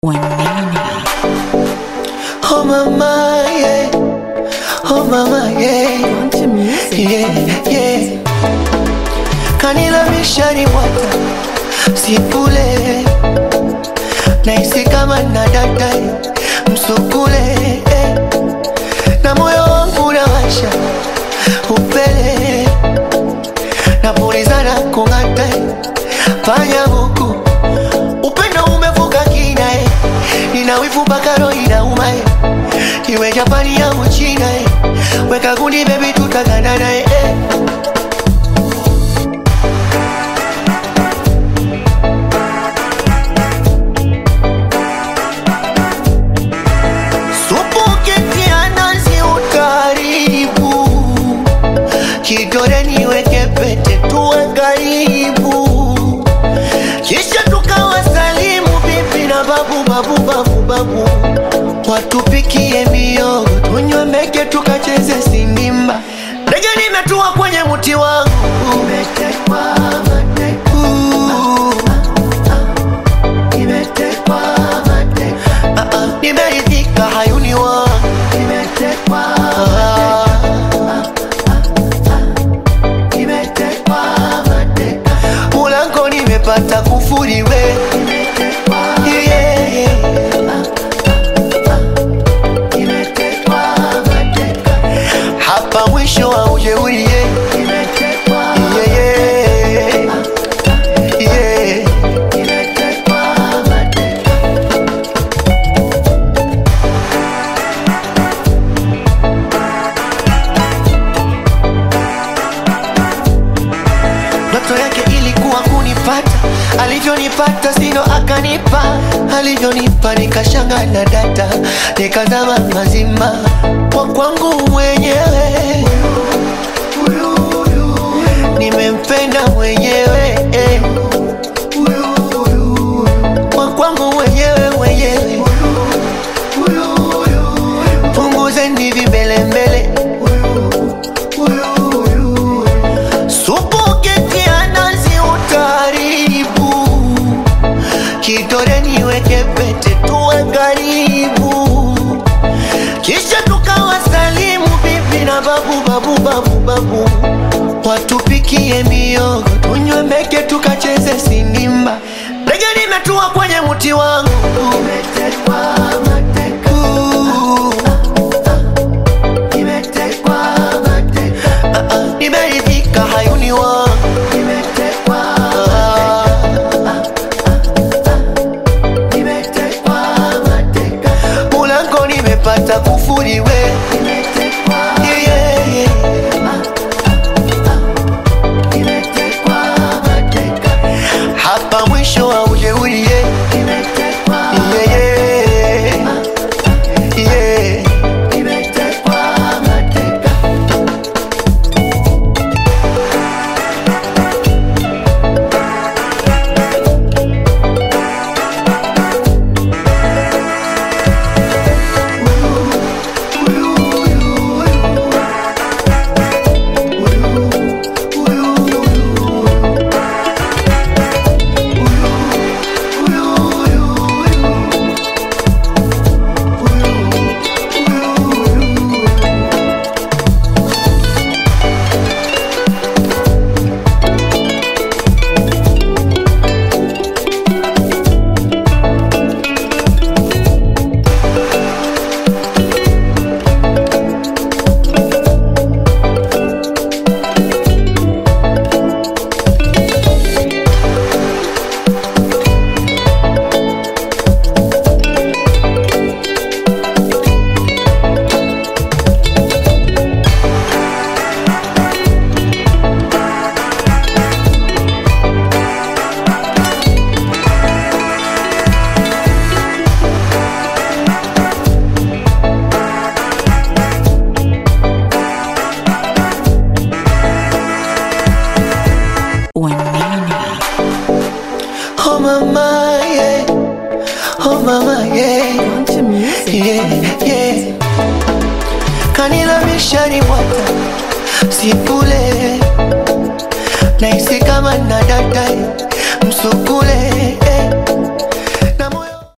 Wanene. Oh mama, yeah. Oh mama, yeah. Country music. Yeah, yeah. Kanila mishari mwata sipule naisi kama na dada msukule eh. na moyo wangu nawasha upele napulizana kung'ata fanya huku upendo umevuka kina eh. nina wivu mpaka roho inauma eh. iwe Japani au China eh. weka gundi baby tutagandana eh. eh. Supu ukitia nazi utaharibu, kidole niweke pete tuwe karibu, kisha tukawasalimu bibi na babu babu babu babu, watupikie miogo tunywe meke tukacheze sindimba. Ndege nimetua kwenye mti wangu umetekwa mateka. Nimetekwa mateka. Ah, ah, nimeridhika hayuni wangu nimetekwa nimetekwa mateka mulango nimepata kufuriwe Yeah, yeah. Nimetekwa mateka. hapa mwisho wa ujeuri yeah. Yeah, yeah. Yeah. Nimetekwa mateka. Ndoto yake ilikuwa kunipata, alivyonipata sino akanipa, alivyonipa nikashanga na data, nikazama mazima kwa kwangu mwenyewe, nimempenda mwenyewe eh. kwa kwangu mwenyewe mwenyewe, punguzeni vimbelembele Supu ukitia nazi utaharibu, kidole niweke pete tuwe karibu, kisha tukawasalimu bibi na babu babu babu babu, watupikie miogo tunywe meke tukacheze sindimba. Ndege nimetua kwenye mti wangu umetekwa mateka. Nimetekwa mateka. Ah, ah, nimeridhika hayuni wangu nimetekwa nimetekwa mateka mulango nimepata kufuriwe Yeah, yeah, yeah. Nimetekwa mateka. hapa mwisho wa ujeuri yeah. Yeah, yeah. Yeah. Nimetekwa mateka. Wanene. Oh mama, yeah. Oh mama, yeah. Country music. Yeah, yeah. Kanila mishari mwata sipule naisi kama na dada msukule eh.